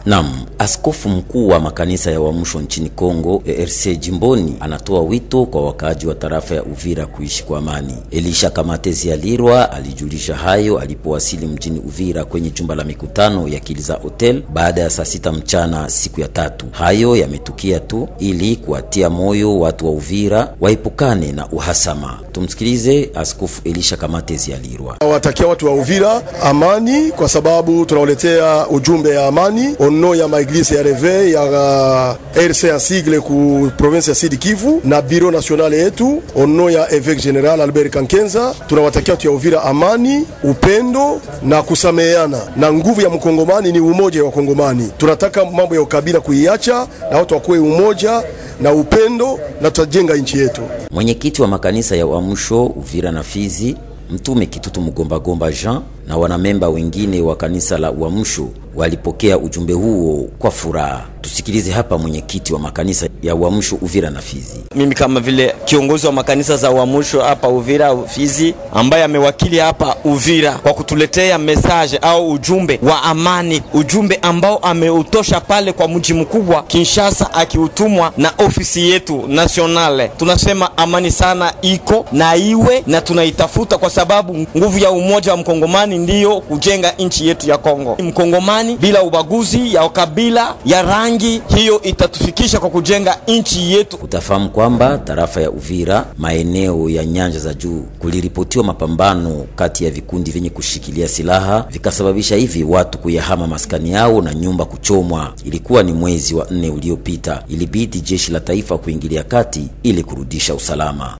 Nam, askofu mkuu wa makanisa ya uamsho nchini Kongo ERC jimboni anatoa wito kwa wakaaji wa tarafa ya Uvira kuishi kwa amani. Elisha Kamatezi Alirwa alijulisha hayo alipowasili mjini Uvira kwenye jumba la mikutano ya Kiliza Hotel baada ya saa sita mchana siku ya tatu. Hayo yametukia tu ili kuwatia moyo watu wa Uvira waepukane na uhasama. Tumsikilize Askofu Elisha Kamatezi Alirwa. Watakia watu wa Uvira amani, kwa sababu tunawaletea ujumbe ya amani ono ya maeglise ya Reve ya uh, RC ya sigle ku province ya Sud Kivu na biro nationale yetu ono ya Evêque General Albert Kankenza. Tunawatakia watu ya Uvira amani, upendo na kusameheana, na nguvu ya mkongomani ni umoja wa Kongomani. Tunataka mambo ya ukabila kuiacha na watu wakuwe umoja na upendo na tutajenga nchi yetu. Mwenyekiti wa makanisa ya uamsho Uvira na Fizi, Mtume Kitutu Mugomba Gomba Jean na wanamemba wengine wa kanisa la uamsho walipokea ujumbe huo kwa furaha. Tusikilize hapa mwenyekiti wa makanisa ya uamsho Uvira na Fizi. Mimi kama vile kiongozi wa makanisa za uamsho hapa Uvira Fizi, ambaye amewakili hapa Uvira kwa kutuletea mesaje au ujumbe wa amani, ujumbe ambao ameutosha pale kwa mji mkubwa Kinshasa, akiutumwa na ofisi yetu nationale. Tunasema amani sana iko na iwe na tunaitafuta, kwa sababu nguvu ya umoja wa mkongomani ndiyo kujenga nchi yetu ya Kongo. Mkongomani bila ubaguzi ya kabila ya rangi, hiyo itatufikisha kwa kujenga nchi yetu. Utafahamu kwamba tarafa ya Uvira, maeneo ya nyanja za juu, kuliripotiwa mapambano kati ya vikundi vyenye kushikilia silaha vikasababisha hivi watu kuyahama maskani yao na nyumba kuchomwa. Ilikuwa ni mwezi wa nne uliopita. Ilibidi jeshi la taifa kuingilia kati ili kurudisha usalama.